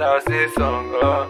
Now say song, uh,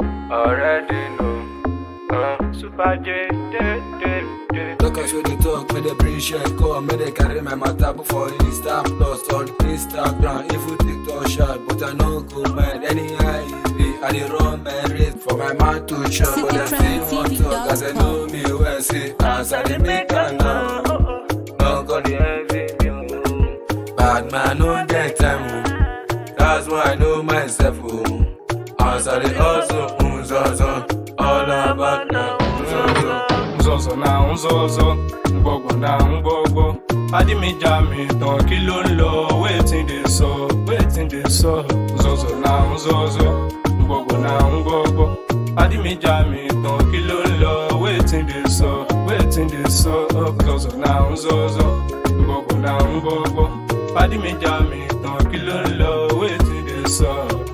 already know. Uh, Super J, J, J, J. Talk and show the talk, may they bring share come, may they carry my matter before Insta plus on Instagram. If you TikTok shot, but I no go mad. Anyhow it be, I dey run my race for my man to chop, but I still want talk as I know me well. See, as I dey make am now, no go dey envy me. oh. Bad man no get time, oh. that's why I know myself. Oh. As I dey hustle, mm, so, so, all about now. mm, so, so. nzọzọ na nzọzọ ngbọgbọ na ngbọgbọ adimija mi tán kí ló ń lọ wetin dey sọ wetin dey sọ nzọzọ na nzọzọ ngbọgbọ na ngbọgbọ adimija mi tán kí ló ń lọ wetin dey sọ wetin dey sọ nzọzọ na nzọzọ ngbọgbọ na ngbọgbọ adimija mi tán kí ló ń lọ wetin dey sọ.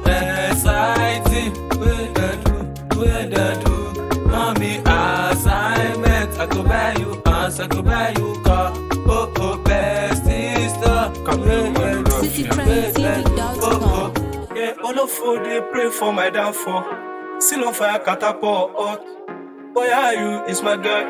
Exciting, wey dey do, wey dey do. Mommy assignment, I go buy you house, I go buy you car. Oh oh, best sister, wey dey do, CityTrendTV.com. Yeah, olofo dey pray for my downfall. Still on fire, catapult hot. Boy, how you is my guy.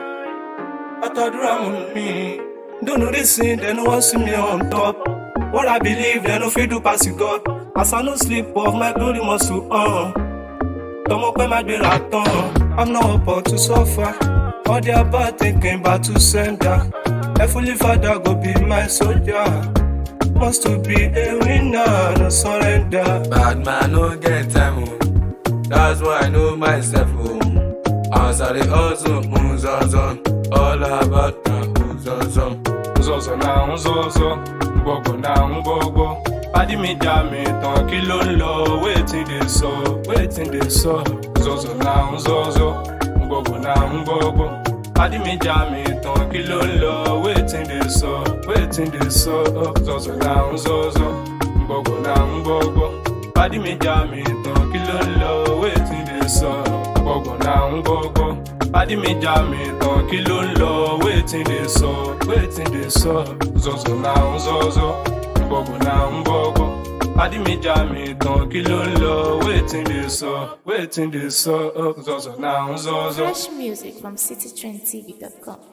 Atadura mu mi. Don't know this thing, they no want see me on top. What I believe, they no fit do pass you God. As I no sleep off, my glory must to on. Tọmọ pẹ́ máa gbéra tán. I'm not about to suffer. All their bad thinking about to sender. Heavenly Father go be my soldier. Must to be a winner, no surrender. Bad man no get time, oh. That's why I know myself, oh. As I dey hustle, mm, so, so, all about now, mm, so, so. nzọzọ na nzọzọ ngbọgbọ na ngbọgbọ adimija mi tán kí ló ń lọ wetin dey sọ wetin dey sọ nzọzọ na nzọzọ ngbọgbọ na ngbọgbọ adimija mi tán kí ló ń lọ wetin dey sọ wetin dey sọ nzọzọ na nzọzọ ngbọgbọ na ngbọgbọ adimija mi tán kí ló ń lọ wetin dey sọ ngbọgbọ na ngbọgbọ adimija mi tán kí ló ń lọ wetin dey sọ wetin dey sọ nzọzọ na nzọzọ ngbọgbọ na ngbọgbọ adimija mi tán kí ló ń lọ wetin dey sọ wetin dey sọ nzọzọ na nzọzọ. Fresh music from CityTrendTV.com.